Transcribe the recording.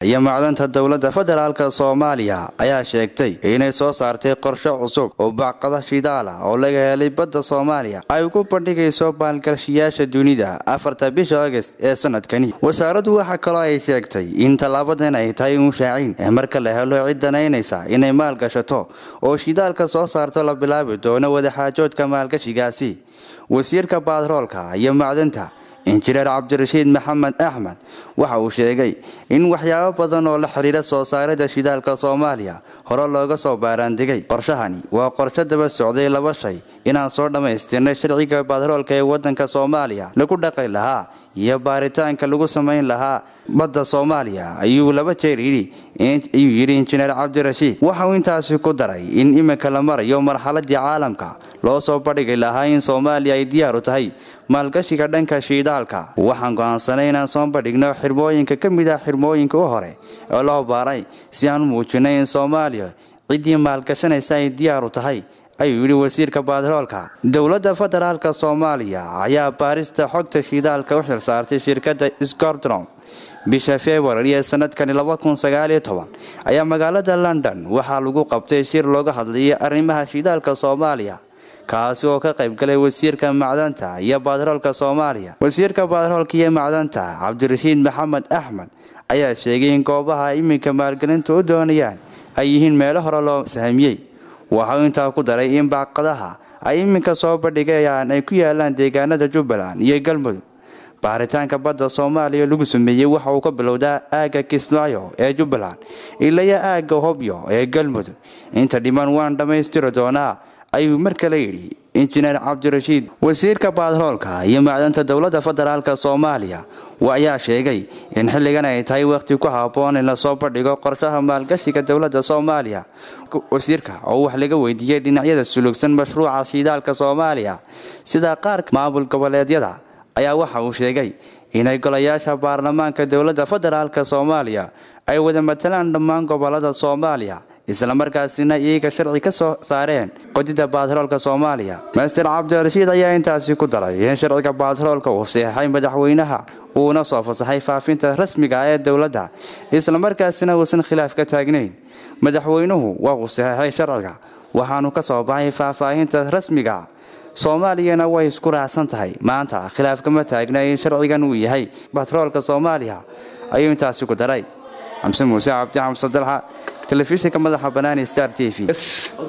iyo macdanta dowladda federaalk soomaaliya ayaa sheegtay inay soo saartay qorshe cusub oo bacqada shidaal ah oo laga helay badda soomaaliya ay ku bandhigayso baalgashiyaasha dunida afarta bisha agast ee sanadkani wasaaraddu waxaa kaloo ay sheegtay in tallaabadan ay tahay unshaacin ee marka la helo cid danaynaysa inay maal gashato oo shidaalka soo saarto la bilaabi doono wadaxaajoodka maalgashigaasi wasiirka batroolka iyo macdanta injineer cabdirashiid maxamed axmed waxa uu sheegay in waxyaabo badan oo la xidhiira soo saarida shidaalka soomaaliya hore looga soo baaraandigay qorshahani waa qorsho daba socday laba shay inaan soo dhammaystirnay sharciga batroolka ee waddanka soomaaliya lagu dhaqi lahaa iyo baaritaanka lagu samayn lahaa badda soomaaliya ayuu laba jeer yidhi ayuu yidhi injineer cabdirashiid waxauu intaasi ku daray in iminka la marayo marxaladii caalamka loo soo badhigi lahaa in soomaaliya ay diyaaru tahay maalgashiga dhanka shiidaalka waxaan go'aansanay inaan soo bandhigno xirmooyinka ka mid ah xirmooyinka u hore oo loo baaray si aan u muujinay in soomaaliya ciddii maalgashanaysa ay diyaaru tahay ayuu yidhi wasiirka batroolka dowladda federaalk soomaaliya ayaa baarista xogta shidaalka u xilsaartay shirkadda scordrom bisha februari ee sanadkani ayaa magaalada london waxaa lagu qabtay shir looga hadlayay arrimaha shidaalka soomaaliya kaasi oo ka qaybgalay wasiirka macdanta iyo batroolka soomaaliya wasiirka batroolka iyo macdanta cabdirashiid maxamed axmed ayaa sheegay in goobaha iminka maalgelinta u doonayaan ay yihiin meelo hore loo sahmiyey waxau intaa ku daray in baaqadaha ay iminka soo bandhigayaan ay ku yaalaan deegaanada jubbaland iyo galmudug baaritaanka badda soomaaliya lagu sameeyey waxa uu ka bilowdaa aagga kismaayo ee jubbaland ilaya aagga hobyo ee galmudug inta dhiman waan dhammaystiri doonaa ayuu mar kale yidhi injineer cabdirashiid wasiirka batroolka iyo macdanta dowladda federaalk soomaaliya ayaa sheegay in xilligan ay tahay wakhti ku habboon in lasoo bandhigo qorshaha maalgashiga dowladda soomaaliya wasiirka oo wax laga weydiiyey dhinacyada sulugsan mashruuca shiidaalka soomaaliya sida qaarka maamul goboleedyada ayaa waxa uu sheegay inay golayaasha baarlamaanka dowladda federaalk soomaaliya ay wada matalaan dhammaan gobolada soomaaliya islamarkaasina iyaga sharci ka soo saareen qodida batroolka soomaaliya master cabdirashiid ayaa intaasi ku daray in sharciga batroolka uu seexay madaxweynaha uuna soo fasaxay faafinta rasmiga ee dowladda islamarkaasina uusan khilaaf ka taagnayn madaxweynuhu waa uu saxeixay sharciga waxaanu ka soo baxay faahfaahinta rasmiga soomaaliyana way isku raacsan tahay maanta khilaaf kama taagna in sharcigan uu yahay batroolka soomaaliya ayuu intaasi ku daray xamse muuse cabdi xamse dalxa telefishinka madaxa banaani star t v